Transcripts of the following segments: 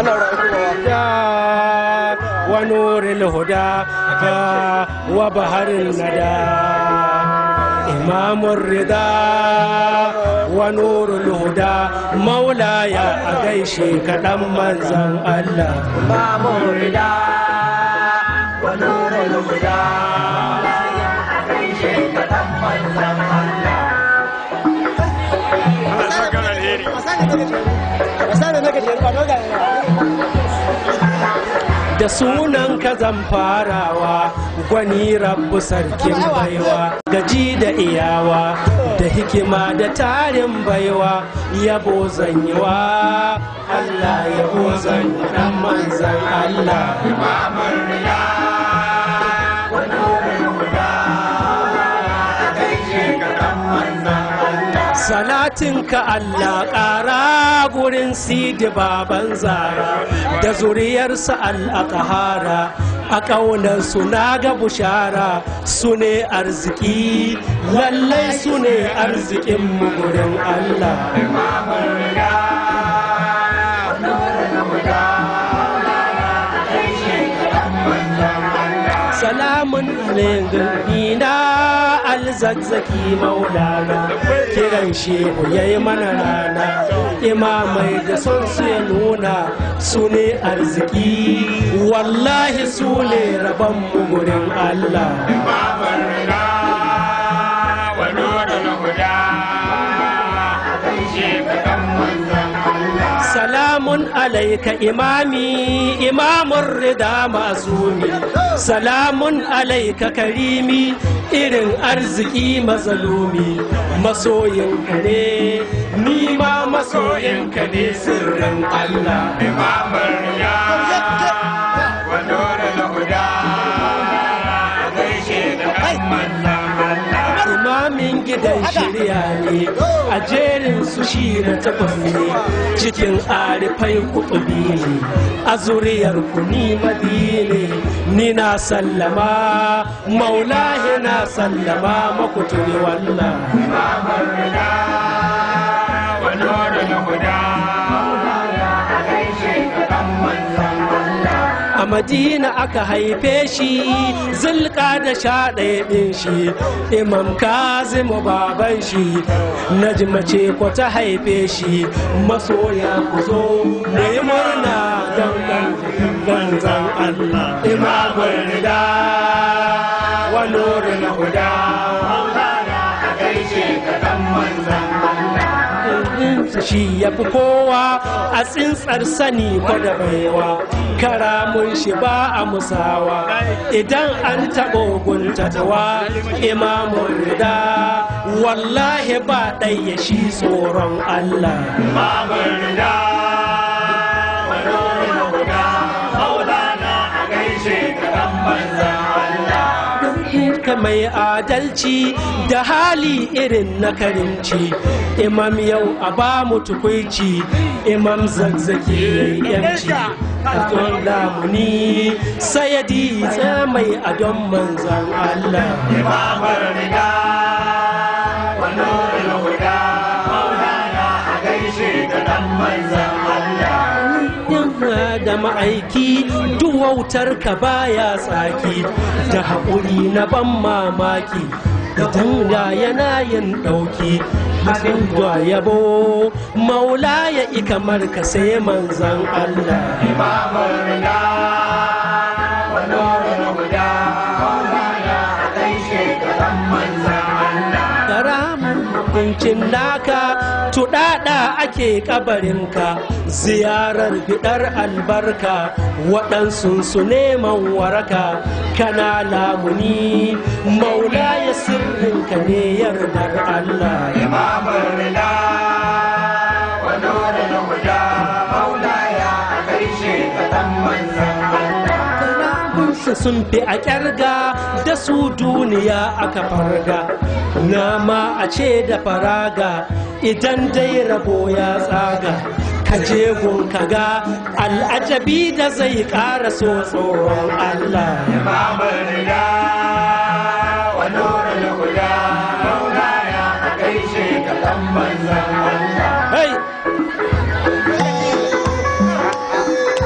الهدى ونور الهدى وبهر الندى إمام الرضا ونور الهدى مولاي أغيشي كدم منزل الله إمام الرضا ونور الهدى أغيشي كدم منزل الله da sunan ka zan farawa gwani rabu sarkin baiwa gaji da iyawa da hikima da tarin baiwa yabo zanyiwa Allah yabo zanyi dan manzan Allah إمام الرضا ونور الهدى أغيشي كدم منزل الله salatinka Allah ƙara gurin sidi baban zara da zuriyarsa al'akahara a ƙaunarsu na ga bushara su ne arziki lallai su ne arzikin mu gurin Allah إمام الرضا ونور الهدى أغيشي كدم منزل الله salamun alaihi na alzazzaki maulana kiran shehu ya yi mana rana imamai da son su ya nuna su ne arziki wallahi su ne rabon mu gurin Allah إمام الرضا ونور الهدى أغيشي كدم منزل الله salamun alaika imami imamun rida masumi salamun alaika karimi irin arziki mazalumi masoyinka ne ni ma masoyinka ne sirrin Allah إمام الرجال ونور الهدى أغيشي كدم منزل الله imamin gidan shirya ne a jerin su shi na takwas ne cikin arifai kuɗi ne a zuriyar ku ni madine ni na sallama maulahi na sallama makutuni wallah إمام الرجال ونور الهدى أغيشي كدم منزل الله a madina aka haife shi zulka da sha ɗaya ɗin shi imam kazimu baban shi najma ce ko ta haife shi masoya ku zo da yi murna don ganzan Allah imamul rida wa nurul huda أغيشي كدم منزل الله shi ya fi kowa a tsintsar sani ko da baiwa karamun shi ba a musawa idan an taɓa guntatawa imamun rida wallahi ba ɗaya shi tsoron Allah إمام الرجال ونور الهدى مولانا أغيشي كدم منزل الله ka mai adalci da hali irin na karimci imam yau a ba mu tukuici imam zazzaki yanci a tsohon lamuni sayadi tsaye mai adon manzan Allah إمام الرجال ونور الهدى مولانا أغيشي كدم منزل الله da ma'aiki duwautar ka baya tsaki da haƙuri na ban mamaki idan da yana yin ɗauki haɗin da yabo maula ya i kamar ka sai manzan Allah إمام الرجال ونور الهدى مولانا أغيشي كدم منزل الله karamin hukuncin naka tuɗaɗa ake kabarinka ziyarar bidar albarka waɗansu su neman waraka kana lamuni maula ya sirrinka ne yardar Allah إمام الرضا ونور الهدى مولاي أغيشي كدم منزل الله Karamunsa sun fi a ƙyarga da su duniya aka farga nama a ce da faraga idan dai rabo ya tsaga ka je ka ga al'ajabi da zai ƙara so tsoron Allah إمام الرضا ونور الهدى مولاي أغيشي كدم منزل الله Hey!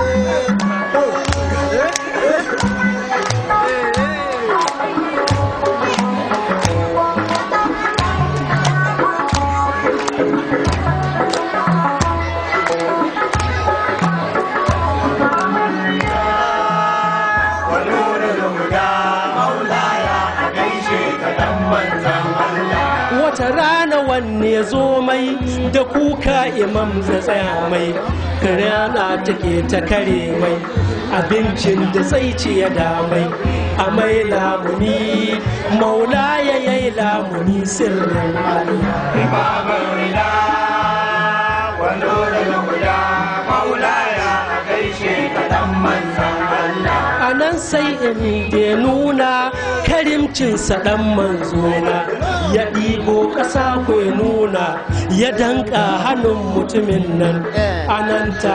zo mai da kuka imam da tsaya mai rana take ta kare mai abincin da zai ci ya damai a mai lamuni maula ya yi lamuni sirrin Allah babar rida wando daga guda maulaya a gaishe ka dan manzan Allah a nan sai in da nuna karimcinsa ɗan manzona ya ɗibo ƙasa ko nuna ya danka hannun mutumin nan a nan ta